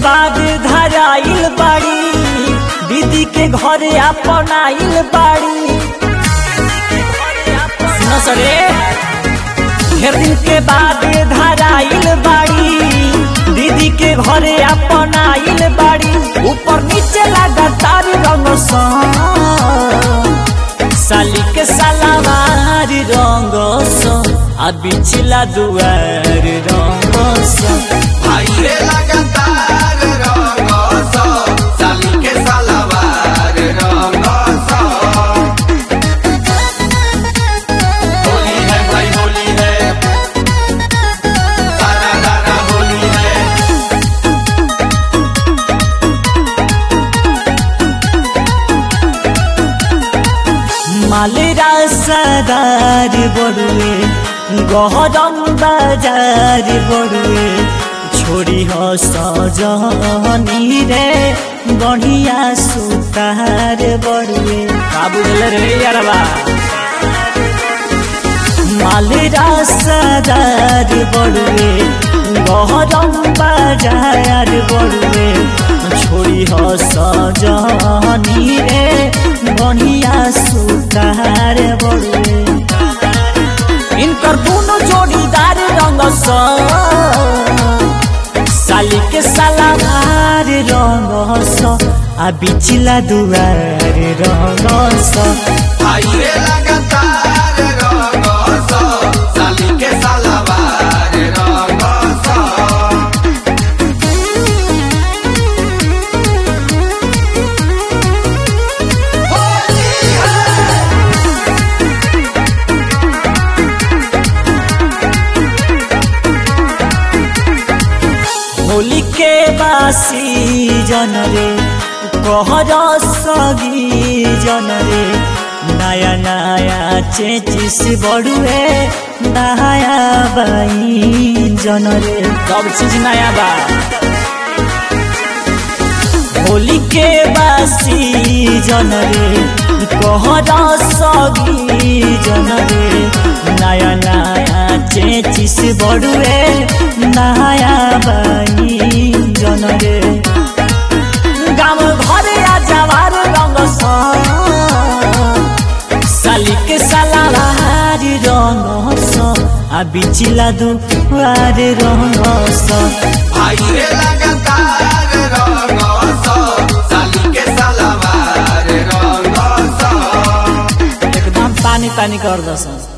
बाद धराइल बाड़ी दीदी के घरे अपनाइल बाड़ी सुनो सरे ढेर दिन के बाद धराइल बाड़ी दीदी के घरे अपनाइल बाड़ी ऊपर नीचे लगातार रंग साली के सलावार रंग आ बिछला दुआर रंग आइले लगातार रंग सो साली के सलवार रंग सो होली है भाई होली है सारा रारा होली है मालेरा सदार बड़ुए गहरम बाजार बड़ुए छोड़ी हो सजनी रे बढ़िया सुतार बड़ुए का बुझल रे यारबा मालेरा सदार बड़ुए गहरम बाजार बड़ुए छोड़ी हो सजनी रे बढ़िया सुतार बड़ुए इनकर दोनों जोड़ीदार रंग स साली के सलावार रंग स आ बिचला दुआर रंग स आइले लगातार रंग सो साली के सलवार रंग सो होली है होली के बासी जन रे कहर सगी जन रे नया नया चेचिस बड़ुए नया बाई जन रे सब चीज नया बा होली के बासी जन रे कहर सगी जन रे नया नया चेचिस बड़ुए नया बाई जन रे गाम घरे आ जवार रंग स साली के सलावार रंग स आ बिचिला दुआर रंग स आइले लगातार रंग सो साली के सलवार रंग सो एकदम पानी पानी कर दस